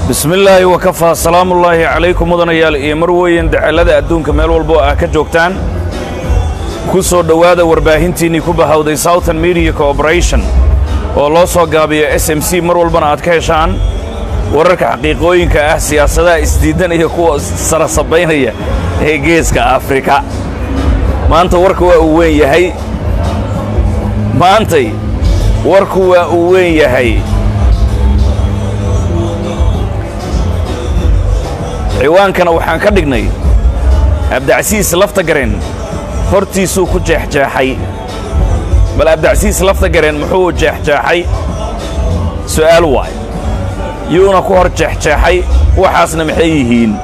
bismi illaahi wakafaa salaamullaahi calaykum mudanayaal iyo marweyn dacallada adduunka meel walbo ah ka joogtaan ku soo dhowaada warbaahintiinnii ku bahawday southern media corporation oo loo soo gaabiyo s m c mar walbana aad ka heshaan wararka xaqiiqooyinka ah siyaasadaha isdiiddan iyo kuwa sarasabaynaya ee geeska afrika maanta warka waa uu weyn yahay maantay warku waa uu weyn yahay ciwaankana waxaan ka dhignay abdacsiis laftagareen hortiisuu ku jeexjeexay bal abdacsiis laftagareen muxuu jeexjeexay su'aal waay yuuna ku hor jeexjeexay waxaasna maxay yihiin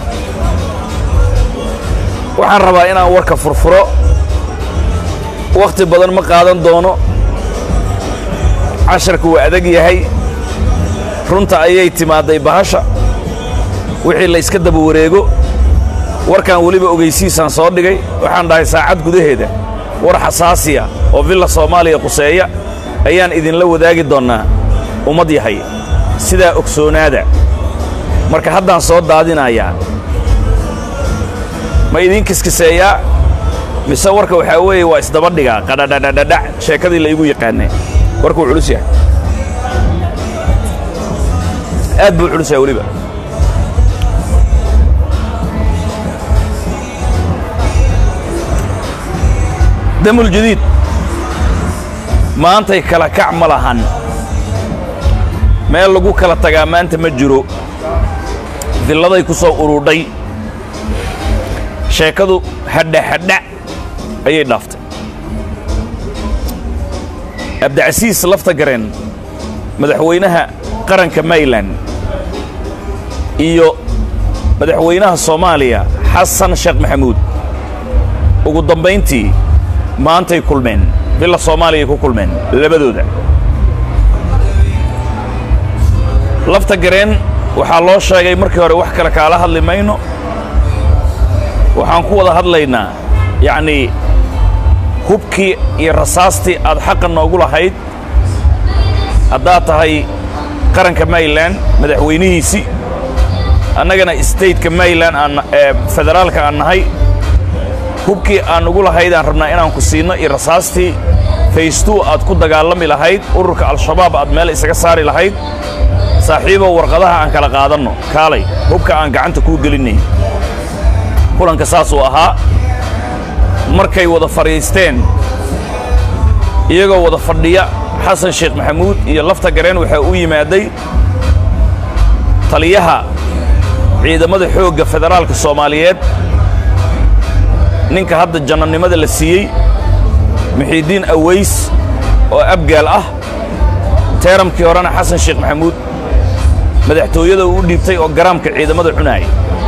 waxaan rabaa inaan warka furfuro wakhti badan ma qaadan doono casharku waa adag yahay runta ayay timaadday bahasha wixii la yska daba wareego warkan weliba ogaysiisaan soo dhigay waxaan dhahay saacad gudaheeda war xasaasiya oo villa soomaaliya quseeya ayaan idinla wadaagi doonnaa ummad yahay sidaa ogsoonaada marka haddaan soo daadinayaa ma idiin kiskiseeyaa mise warka waxaa weeye waa isdaba dhigaa qadhadhadhadhadhac sheekadii la igu yaqaanay warkuu culus yahay aad buu culus yahay weliba damul jadiid maantay kala kac ma lahan meel lagu kala tagaa maanta ma jiro dilladay ku soo urudhay sheekadu hadhahadha ayay dhaaftay abdicasiis laftagareen madaxweynaha qaranka mayland iyo madaxweynaha soomaaliya xasan sheekh maxamuud ugu dambayntii maantay kulmeen villa soomaaliyay ku kulmeen labadooda lafta gareen waxaa loo sheegay markii hore wax kale kaala hadli mayno waxaan ku wada hadlaynaa yacnii hubkii iyo rasaastii aad xaqa noogu lahayd haddaad tahay qaranka mayland madaxweynihiisii annagana stateka mayland aan ee federaalka aan nahay hubkii aan ugu lahayd aan rabnaa inaan ku siinno iyo rasaastii faystuu aad ku dagaalami lahayd ururka al-shabaab aad meel isaga saari lahayd saaxiibow warqadaha aan kala qaadanno kaalay hubka aan gacanta kuu gelinnay kulanka saasuu ahaa markay wada fadhiisteen iyagoo wada fadhiya xasan sheekh maxamuud iyo lafta gareen waxaa u yimaaday taliyaha ciidamada xoogga federaalka soomaaliyeed ninka hadda jannanimada la siiyey muxiidiin aways oo abgaal ah teeramkii horena xasan sheekh maxamuud madaxtooyada uu u dhiibtay oo garaamka ciidamada cunaaya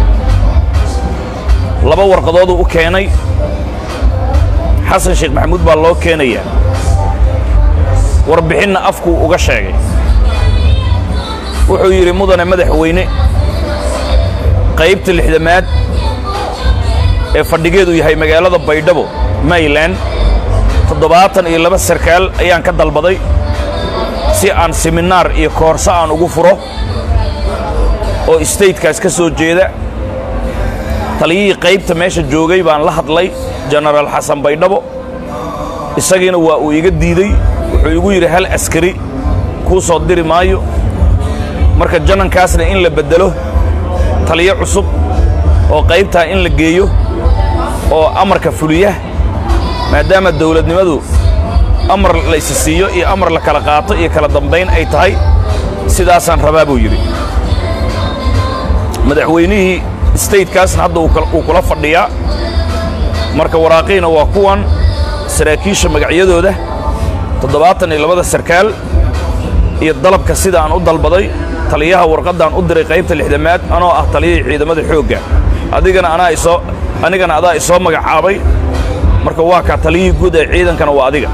laba warqadooduu u keenay xasan sheekh maxamuud baa loo keenayaa warbixinna afkuu uga sheegay wuxuu yidhi mudane madaxweyne qaybta lixdamaad ee fadhigeedu yahay magaalada baydhabo mayland toddobaatan iyo laba sarkaal ayaan ka dalbaday si aan siminaar iyo koorso aan ugu furo oo statekaas ka soo jeeda taliyihii qaybta meesha joogay baan la hadlay jenaraal xasan baydhabo isagiina waa uu iga diidey wuxuu igu yidhi hal askari kuu soo diri maayo marka jannankaasna in la beddelo taliyo cusub oo qaybtaa in la geeyo oo amarka fuliya maadaama dawladnimadu amar la isi siiyo iyo amar la kala qaato iyo kala dambayn ay tahay sidaasaan rabaa buu yidhi madaxweynihii statekaasna hadda uu kula fadhiyaa marka waraaqiina waa kuwan saraakiisha magacyadooda toddobaatan iyo labada sarkaal iyo dalabka sida aan u dalbaday taliyaha warqaddaan u diray qaybta lixdamaad anoo ah taliyihii ciidamada xoogga adigana anaa isoo anigana adaa isoo magacaabay marka waa kaa taliyihii guud ee ciidankana waa adiga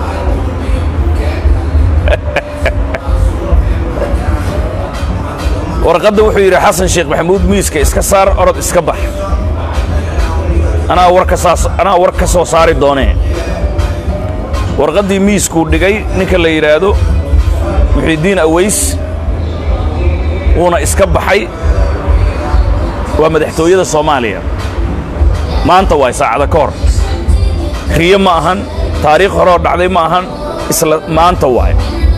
warqadda wuxuu yidhi xasan sheekh maxamuud miiska iska saar orod iska bax anaa war kasaas anaa war ka soo saari doonee warqaddii miiskuu dhigay ninka la yidhaahdo muxiidiin aways wuuna iska baxay waa madaxtooyada soomaaliya maanta waay saacada ka hor riyo ma ahan taariikh hore oo dhacday ma ahan isla maanta waay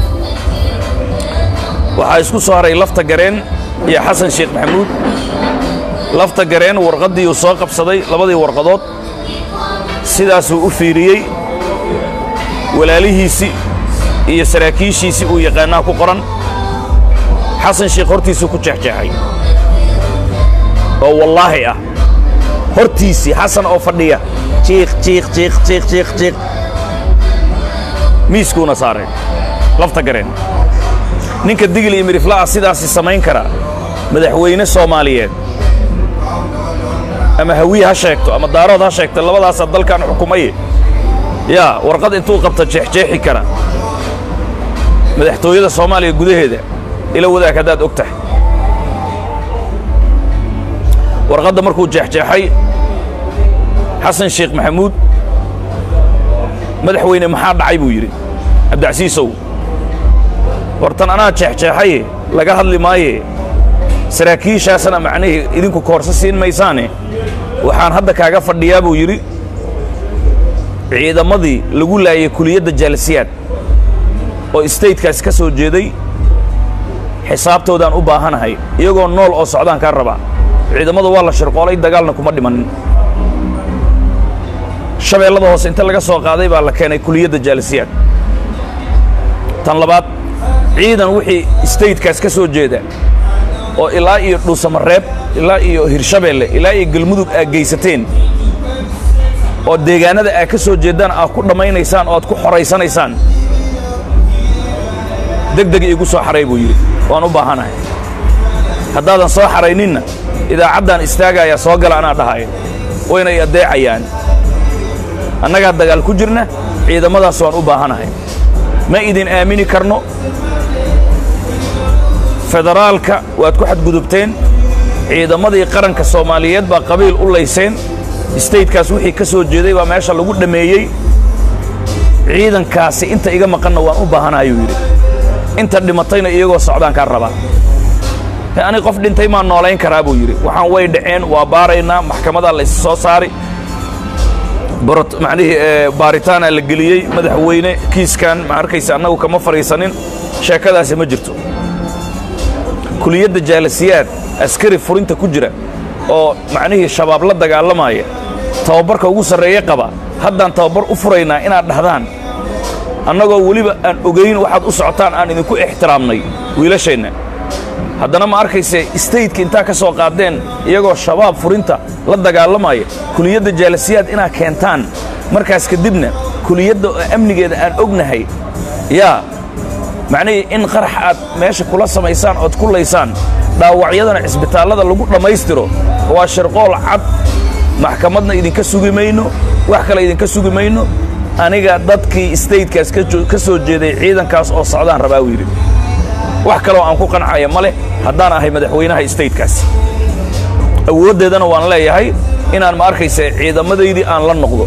waxaa isku soo haray lafta gareen iyo xasan sheekh maxamuud lafta gareen warqaddii uu soo qabsaday labadii warqadood sidaasuu u fiiriyey walaalihiisii iyo saraakiishiisii uu yaqaanaa ku qoran xasan sheekh hortiisuu ku jeexjeexay oo wallaahi ah hortiisii xasan oo fadhiya jiiq jiiq jiiq jiiq jiiq jiiq miiskuuna saaray lafta gareen ninka digil iyo mirifla'a sidaasi samayn kara madaxweyne soomaaliyeed ama hawiye ha sheegto ama daarood ha sheegto labadaasaa dalkan xukumaye yaa warqad intuu qabta jeexjeexi kara madaxtooyada soomaaliya gudaheeda ila wadaag haddaad og tahay warqadda markuu jeexjeexay xasan sheekh maxamuud madaxweyne maxaa dhacay buu yidhi cabdicasiisow hortan anaa jeexjeexaye laga hadli maaye saraakiishaasana macnihii idinku koorso siin maysaane waxaan hadda kaaga fadhiyaa buu yidhi ciidamadii lagu laayay kuliyadda jaalisiyaad oo statekaas ka soo jeeday xisaabtoodaan u baahanahay iyagoo nool oo socdaan kaa rabaa ciidamada waa la shirqoolay dagaalna kuma dhimanin shabeellada hoose inta laga soo qaaday baa la keenay kuliyadda jaalisiyaad tan labaad ciidan wixii statekaas ka soo jeeda oo ilaa iyo dhuusamareeb ilaa iyo hirshabeelle ilaa iyo galmudug aad geysateen oo deegaanada aad ka soo jeeddaan aad ku dhammaynaysaan oo aad ku xoraysanaysaan deg deg iigu soo xaray buu yidhi waan u baahanahay haddaadan soo xarayninna idaacaddan istaagayaa soo gala anaa dhahaya waynay addeecayaan annagaa dagaal ku jirna ciidamadaas waan u baahanahay ma idin aamini karno federaalka waad ku xadgudubteen ciidamadii qaranka soomaaliyeed baa qabiil u layseen statekaas wixii ka soo jeeday baa meesha lagu dhammeeyey ciidankaasi inta iga maqanna waan u baahanayuu yidhi inta dhimatayna iyagoo socdaan kaa rabaa ani qof dhintay maan noolayn karaa buu yidhi waxaan way dhaceen waa baaraynaa maxkamadaa la is soo saari macnihii baaritaanaa la geliyey madaxweyne kiiskan ma arkaysa annagu kama fadhiisanin sheekadaasi ma jirto kuliyadda jaalasiyaad askari furinta ku jira oo macnihii shabaab la dagaalamaya tababarka ugu sarreeye qaba haddaan tababar u furaynaa inaad dhahdaan annagoo weliba aan ogayn waxaad u socotaan aan idinku ixtiraamnay wiilasheenna haddana ma arkayse stateka intaa ka soo qaadeen iyagoo shabaab furinta la dagaalamaya kuliyadda jaalasiyaad inaad keentaan markaas kadibna kuliyadda oo amnigeeda aan ognahay yaa macnihii in qarax aad meesha kula samaysaan ood ku laysaan dhaawacyadana cisbitaallada lagu dhammaystiro waa shirqool cad maxkamadna idinka sugi mayno wax kale idinka sugi mayno aniga dadkii statekaas ka soo jeeday ciidankaas oo socdaan rabaa uu yidhi wax kaloo aan ku qancaya ma leh haddaan ahay madaxweynaha statekaas awooddeedana waan leeyahay inaan ma arkaysa ciidamadaydii aan la noqdo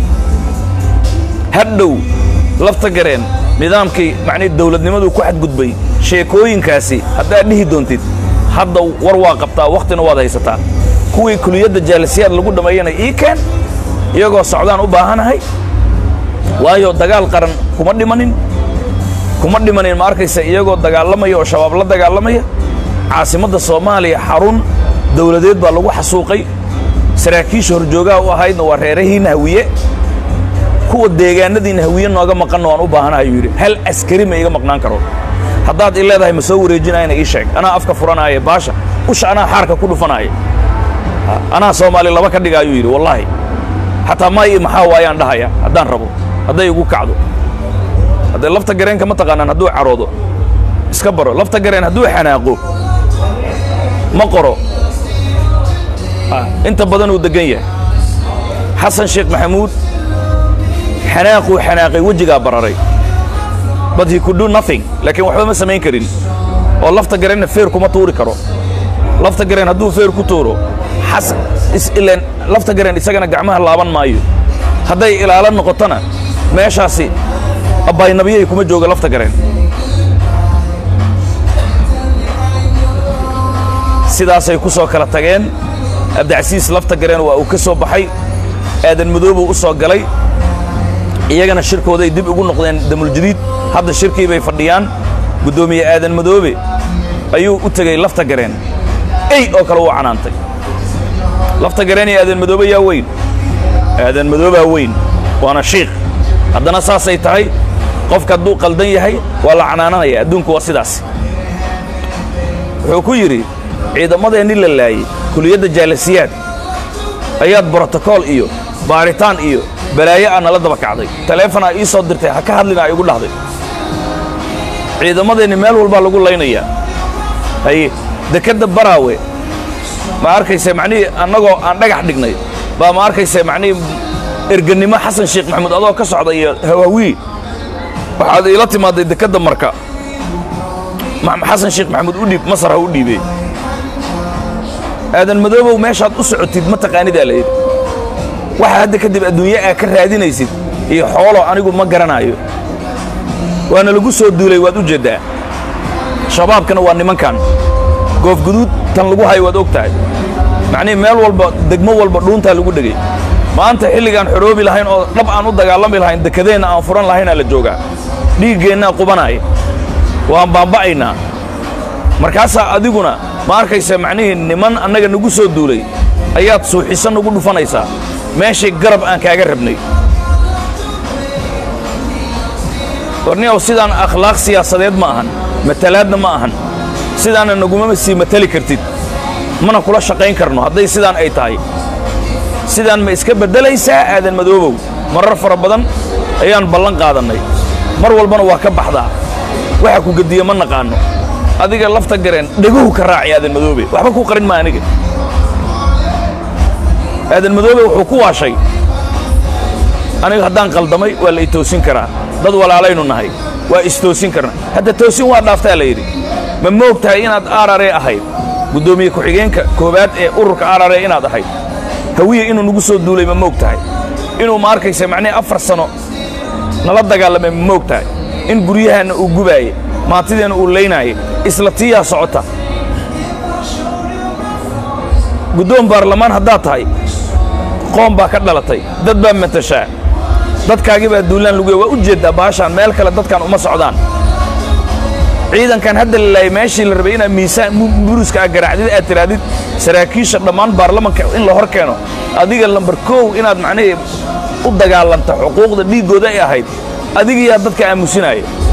hadhow lafta gareen nidaamkii macnii dawladnimaduu ku xadgudbay sheekooyinkaasi haddaad dhihi doontid hadda war waa qabtaa wakhtina waad haysataa kuwii kuliyadda jaalisiyaad lagu dhammeeyana ii keen iyagoo socdaan u baahanahay waayo dagaal qaran kuma dhimanin kuma dhimanin ma arkaysa iyagoo dagaalamaya oo shabaab la dagaalamaya caasimadda soomaaliya xarun dawladeed baa lagu xasuuqay saraakiisha horjoogaha u ahaydna waa reerahiinna hawiye kuwa deegaanadiinna hawiye nooga maqanna waan u baahanahay yuu yidhi hal askari ma iga maqnaan karo haddaad i leedahay ma soo wareejinayana ii sheeg anaa afka furanaaye baasha usha anaa xaarka ku dhufanaaye anaa soomaali laba ka dhigaayuu yidhi wallaahi xataa maayi maxaa waayaan dhahaya haddaan rabo hadday igu kacdo haddee lafta gareenka ma taqaanaan hadduu caroodo iska baro lafta gareen hadduu xanaaqo ma qoro inta badan uu deggan yahay xasan sheekh maxamuud xanaaquu xanaaqay wejigaa bararay but he could do nothing laakiin waxba ma samayn karin oo lafta gareenna feer kuma tuuri karo lafta gareen hadduu feer ku tuuro ilen lafta gareen isagana gacmaha laaban maayo hadday ilaalo noqotona meeshaasi abbaynabiyay kuma jooga lafta gareen sidaasay ku soo kala tageen abdicasiis lafta gareen waa uu ka soo baxay aadan madoobuu u soo galay iyagana shirkooday dib ugu noqdeen damuljadiid hadda shirkii bay fadhiyaan guddoomiye aadan madoobe ayuu u tegey lafta gareen ey oo kale uu canaantay lafta gareen iyo aadan madoobe yaa weyn aadan madoobaa weyn waana shiikh haddana saasay tahay qofka hadduu qaldan yahay waa la canaananaya adduunku waa sidaas wuxuu ku yidhi ciidamadeenni la laayey kuliyadda jaalasiyaad ayaad brotokool iyo baaritaan iyo balaayo aa nala daba kacday taleefonaa ii soo dirtay ha ka hadlina ay igu dhahday ciidamadeenni meel walbaa lagu laynayaa haye dekedda baraawe ma arkayse macnihii annagoo aan dhagax dhignay baa ma arkayse macnihii ergannimo xasan sheekh maxamuud adoo ka socda iyo hawaawi waxaad iila timaaday dekedda marka xasan sheekh maxamuud u dhiib masar ha u dhiibey aadan madoobow meeshaad u socotid ma taqaanidaa layidhi waxa hadda kadib adduunye aa ka raadinaysid iyo xoolo anigu ma garanaayo waana lagu soo duulay waad u jeeddaa shabaabkana waa nimankan goofguduud tan lagu hayo waad og tahay macnihii meel walba degmo walba dhuuntaa lagu dhegay maanta xilligaan xoroobi lahayn oo dhab aan u dagaalami lahayn dekadeenna aan furan lahaynaa la joogaa dhiiggeennaa qubanaaya waan baamba'aynaa markaasaa adiguna ma arkaysa macnihii niman annaga nagu soo duulay ayaad suuxiso nagu dhufanaysaa meeshay garab aan kaaga rabnay warniyow sidaan akhlaaq siyaasadeed ma ahan matalaadna ma ahan sidaana nagumama sii matali kartid mana kula shaqayn karno hadday sidaan ay tahay sidaan ma iska beddelaysaa aadan madoobow marar fara badan ayaan ballan qaadannay mar walbana waa ka baxdaa waxa ku gediye ma naqaanno adiga lafta gareen dheguhu ka raaci aadan madoobe waxba ku qarin ma aniga aadan madoobe wuxuu ku waashay aniga haddaan qaldamay waa la i toosin karaa dad walaalaynu nahay waa istoosin karna hadda toosin waa dhaaftaa la yidhi ma moog tahay inaad aararee ahayd guddoomiye ku-xigeenka koowaad ee ururka aararee inaad ahayd hawiye inuu nagu soo duulay ma moog tahay inuu ma arkaysa macnihi afar sano nala dagaalamay ma moog tahay in guryahaanna uu gubaaye maantideenna uu laynaaye isla tiyaa socota guddoon baarlamaan haddaad tahay qoom baa ka dhalatay dad baa matashaa dadkaagii baa duulaan luguya waa u jeeddaa baashaan meel kale dadkan uma socdaan ciidankan hadda la laayay meeshii la rabay inaad miisaan buruska aa garaacdid aad tirahdid saraakiisha dhammaan baarlamanka in la hor keeno adiga lambar koow inaad macnihii u dagaalanta xuquuqda dhiiggooda ay ahayd adigiyaa dadka aamusinaaya